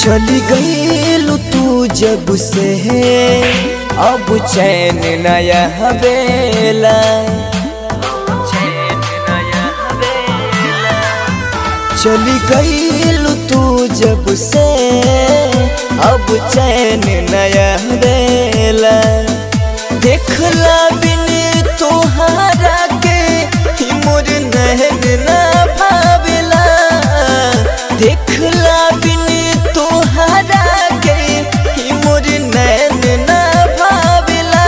चली गईलू तू जब से अब चैन नया हवेला चली गईलू तू जब से अब चैन नया हवेला देखला बिन तोहारा के ही मोर नहन ना भावेला देखला बिन तोहारा के ही मोर नैन ना भावेला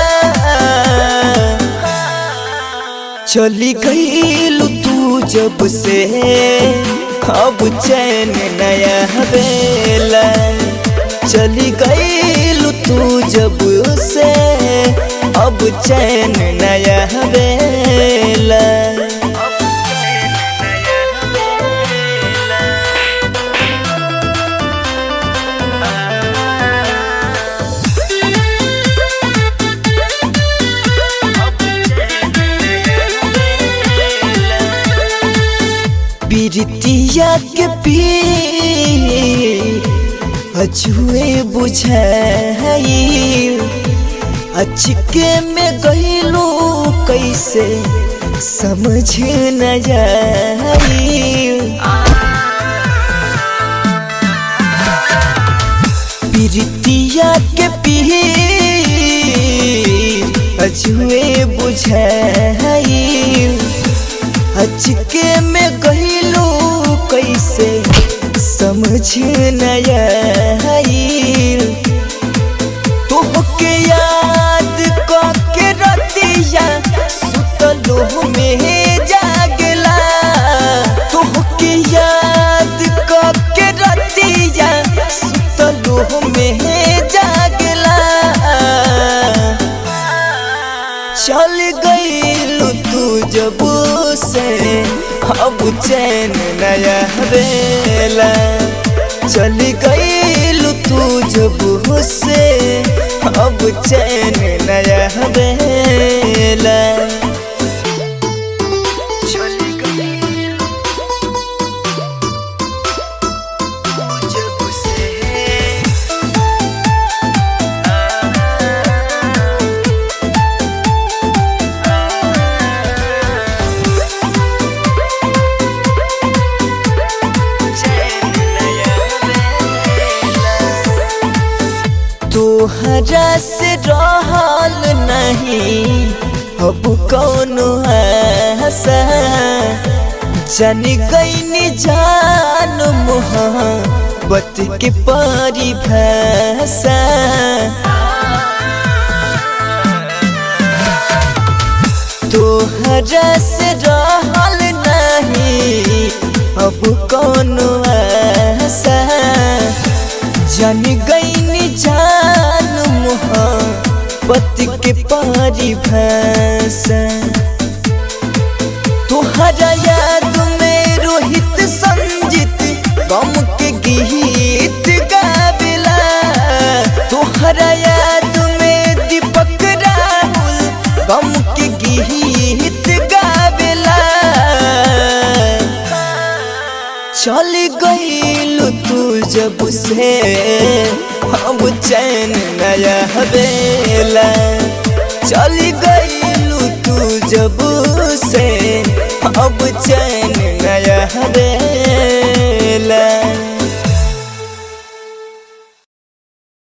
चली गईलू तू जब से अब चैन नया हवेला चली गईलू तू जब से अब चैन नया हवेला बिरतिया के पी अजुए बुझाई अचके में गईलू कैसे समझ न जाई बिरतिया के पी अजुए बुझाई अचके में गईलू कैसे समझ नया तोहके याद के रतिया सुतलो में जागला तोहके याद के रतिया सुतलो में जागला चल गईलू तू जब से अब चैन नया हवेला चल गईलू तू जब से अब चैन नया हवेला चल गईलू तू जब से तोहरा से रहल नहीं अब कौन आशा जन गईनी जान मोहब्बत के परिभाषा तोहरा से रहल नहीं अब कौन आशा जन गईनी जान मोहब्बत के परिभाषा तोहरा याद में रोहित संजित गम के गीत गावेला तोहरा याद में दीपक राहुल गम के गीत गावेला चल गईलू तू जब से अब चैन नया हवेला चल गईलू तू जब से अब चैन नया हवेला